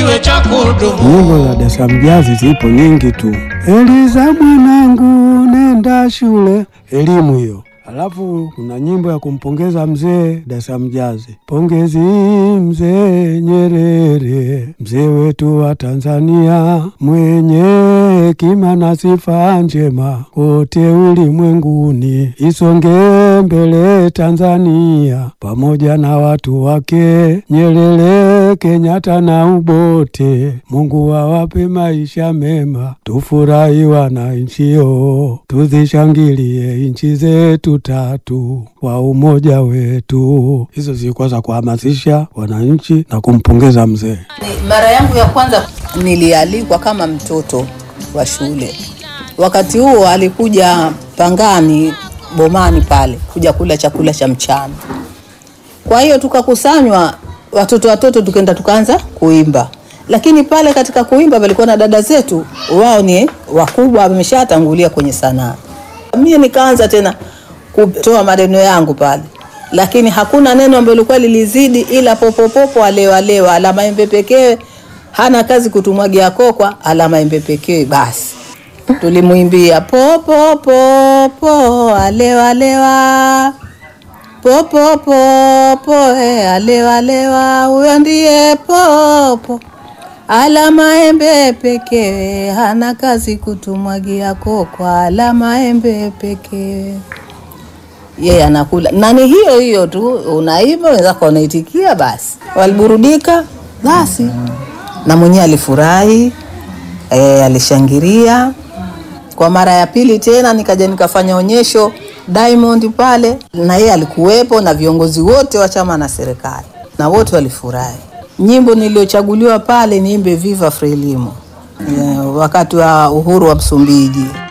kiwe cha kudumu. Nyimbo za Dar Mjazi zipo nyingi tu. Eliza mwanangu, nenda shule, elimu hiyo. Alafu kuna nyimbo ya kumpongeza mzee Dar Mjazi, pongezi mzee Nyerere, mzee wetu wa Tanzania, mwenye hekima na sifa njema kote ulimwenguni, isonge mbele Tanzania pamoja na watu wake, Nyerere, Kenyatta na Ubote. Mungu awape maisha mema, tufurahi wananchio, tuzishangilie nchi zetu tatu kwa umoja wetu. Hizo zilikuwa za kuhamasisha wananchi na kumpongeza mzee. Mara yangu ya kwanza nilialikwa kama mtoto wa shule. Wakati huo alikuja Pangani Bomani pale kuja kula chakula cha mchana. Kwa hiyo tukakusanywa watoto watoto, tukaenda tukaanza kuimba, lakini pale katika kuimba palikuwa na dada zetu, wao ni wakubwa, wameshatangulia kwenye sanaa. Mimi nikaanza tena kutoa maneno yangu pale, lakini hakuna neno ambalo lilikuwa lilizidi, ila popopopo alewa alewa, ala maembe pekee, hana kazi kutumwagia kokwa, ala maembe pekee basi tulimwimbia popo popo alewa alewa popo popo eh, alewa alewa huyo ndiye popo ala maembe pekee hana kazi kutumwagia kokwa ala maembe pekee yeye anakula na ni hiyo hiyo tu unaimba wenzako wanaitikia basi waliburudika basi na mwenyewe alifurahi e, alishangilia kwa mara ya pili tena nikaja nikafanya onyesho Diamond pale, na yeye alikuwepo na viongozi wote wa chama na serikali, na wote walifurahi. Nyimbo niliyochaguliwa pale niimbe Viva Frelimo, yeah, wakati wa uhuru wa Msumbiji.